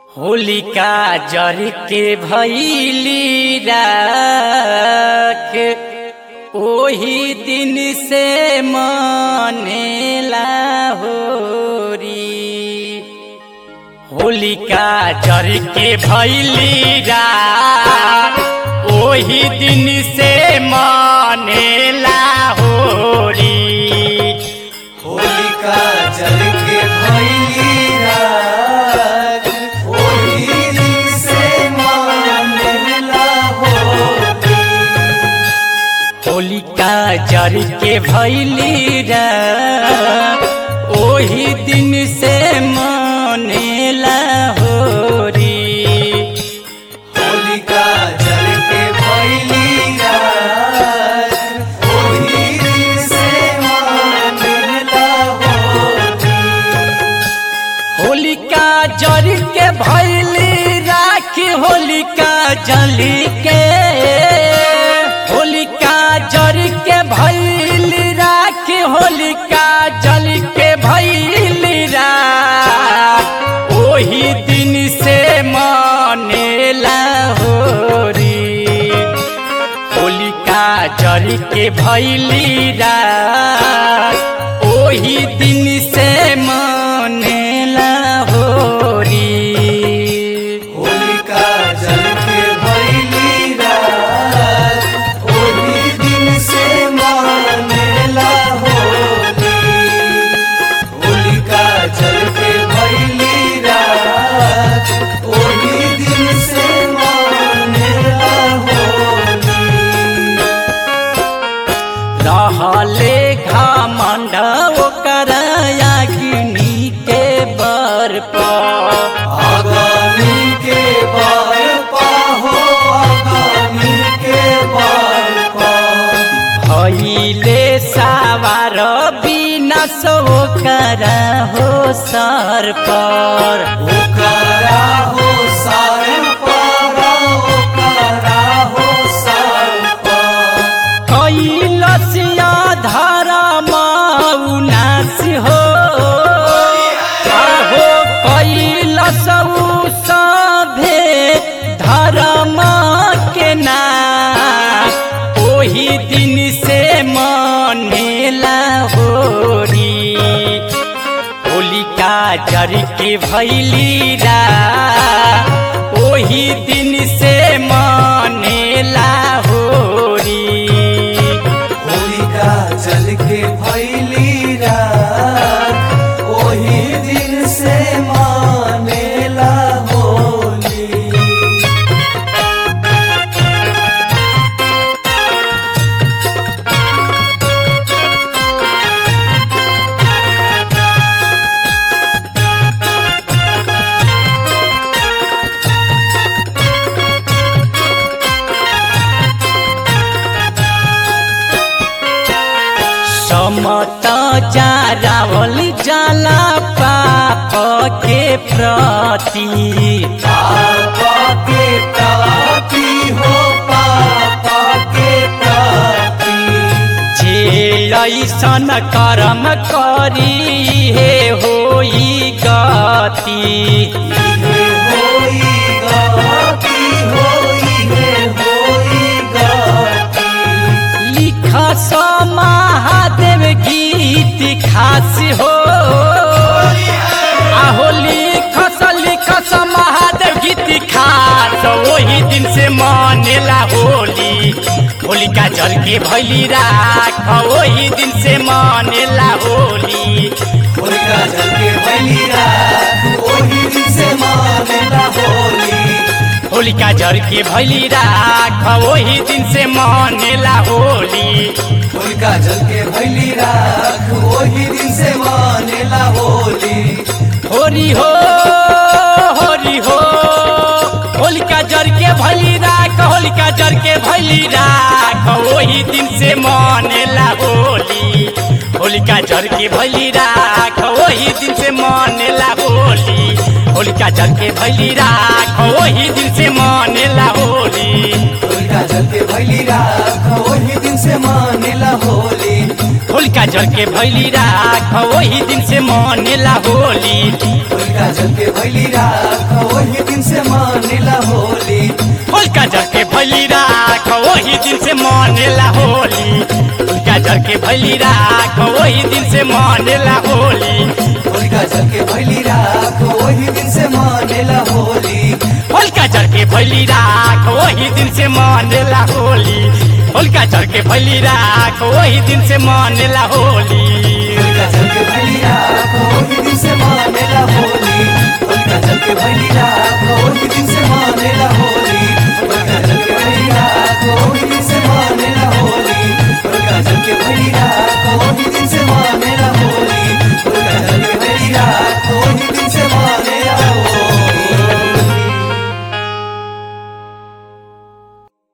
होलिका जर के भैली राख ओही दिन से मनेला होरी होलिका जर के भैली राख ओही दिन से मनेला होरी होलिका जल के भैली रात ओही दिन से मानेला होली होलिका जर के भैली रात ओही दिन से मनेला होरी होलिका जल के भैली रात ओही दिन से मानेला होली होलिका जर के भैली राख होलिका जली के होलिका जर के भैली राख होलिका जल के भैली राख ओही दिन से मनेला होरी होलिका जर के भैली रात ओही दिन से मनेला होरी होलिका जल के भैली रात ओही दिन से मानेला होली होलिका जल के भैली रात ओही दिन से मानेला होली रहले घमंड ओकर अग्नि के बर पर आगामी के बार पाहो आगामी के बार पा भैले सावार बिना सो कर हो सर पर ओकरा हो सार पारा ओकरा हो सार पार कैलसिया धरम उनास हो आहो कैलस सभे धर्म के नाम ओही दिन से मनेला होरी होलिका जर के भैली रा ओही दिन से मनेला होरी होलिका जल के भैली रात ओही दिन से मानेला होली समत जारावल जाला पाप के प्रति पापा के ताती हो पापा के ताती जे ऐसन कर्म करी हे होई गति इहे होई गाती होई हे होई गाती लिख महादेव गीत खास हो आहो लिख लिख महादेव गीत खास वही दिन से मनेला होली होलिका जल के भैली राख वही दिन से मनेला होली होलिका जल के भैली रात ओही दिन से मानेला होली होलिका जल के भैली राख वही दिन से मनेला होली होलिका जल के भैली रात ओही दिन से मानेला होली होरी हो होरी हो होलिका जर के भैली राख होलिका जर के भैली राख वही दिन से मनेला होली होलिका जर के भैली राख वही दिन से मनेला होली होलिका जर के भैली राख वही दिन से मनेला होली होलिका जल के भैली रात ओही दिन से मानेला होली होलिका जल के भैली राख वही दिन से मनेला होली होलिका जल के भैली रात ओही दिन से मनेला होली होलिका जर के भैली राख वही दिन से मनेला होली होलिका जल के भैली राख वही दिन से मानेला होली होलिका जर के भैली राख वही दिन से मनेला होली होलिका जर के भैली राख वही दिन से मनेला होली होलिका जल के भैली राख वही दिन से